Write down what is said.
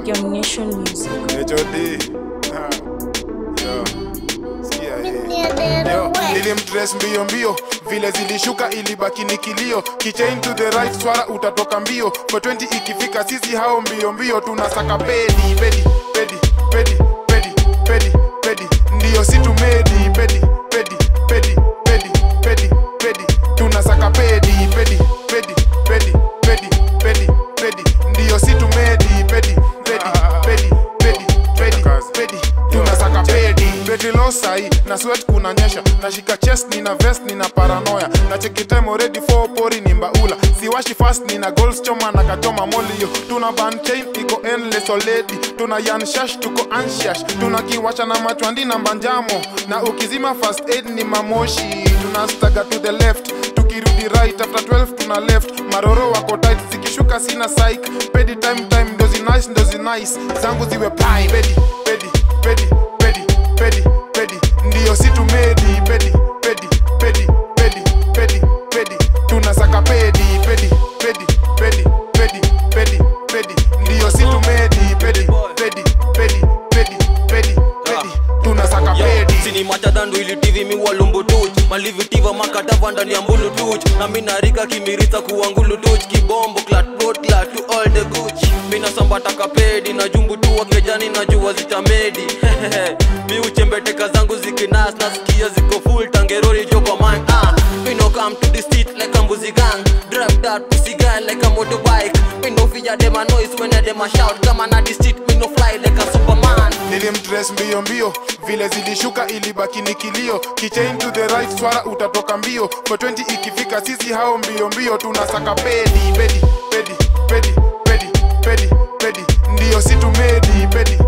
Young Nation Music. HOD. Ha. Yo. Sikia hii. Yo, nilimdress mbio mbio vile zilishuka ilibaki ni kilio kichain to the right swara utatoka mbio for 20 ikifika sisi hao mbio mbio tunasaka pedi pedi pedi pedi pedi pedi pedi ndio si tumedi pedi pedi pedi pedi pedi pedi tunasaka pedi pedi pedi pedi pedi pedi pedi ndio si tumedi pedi pedi pedi pedi pedi pedi tunasaka pedi pedi losai na sweat kunanyesha nashika chest nina vest nina paranoya na chekitime already for pori ni mbaula siwashi fast nina goals choma na kachoma molio tuna ban chain iko endless already tuna yan shash tuko anshash tuna kiwasha na machwandi na mbanjamo na ukizima fast aid ni mamoshi tuna staga to the left tukirudi right after 12 tuna left maroro wako tight zikishuka sina psych pedi time time ndozi nice ndozi nice zangu ziwe pai pedi pedi pedi pedi pedi pedi ndio si tumedi pedi pedi pedi pedi pedi pedi tunasaka pedi pedi pedi pedi pedi pedi pedi ndio si tumedi pedi pedi pedi pedi pedi pedi tunasaka pedi sini machadandu ili tv mi walumbu tuch malivitiva makatava ndani ya mbulu tuch na minarika kimirisa kuwangulu tuch kibombo klat bot klat to all the guch mina sambata kapedi na jumbu tu wakejani na jua zitamedi mi uchembeteka zangu zikinas nasikia ziko full tangerori joko man ah we no come to the street like a mbuzi gang drive that pussy girl like a motorbike we no fear them a noise when I them a shout come on the street we no fly like a superman nilimdress mbio mbio vile zilishuka ilibaki ni kilio kichain to the right swara utatoka mbio for 20 ikifika sisi hao mbio mbio tunasaka pedi pedi pedi pedi pedi pedi pedi ndio si tumedi pedi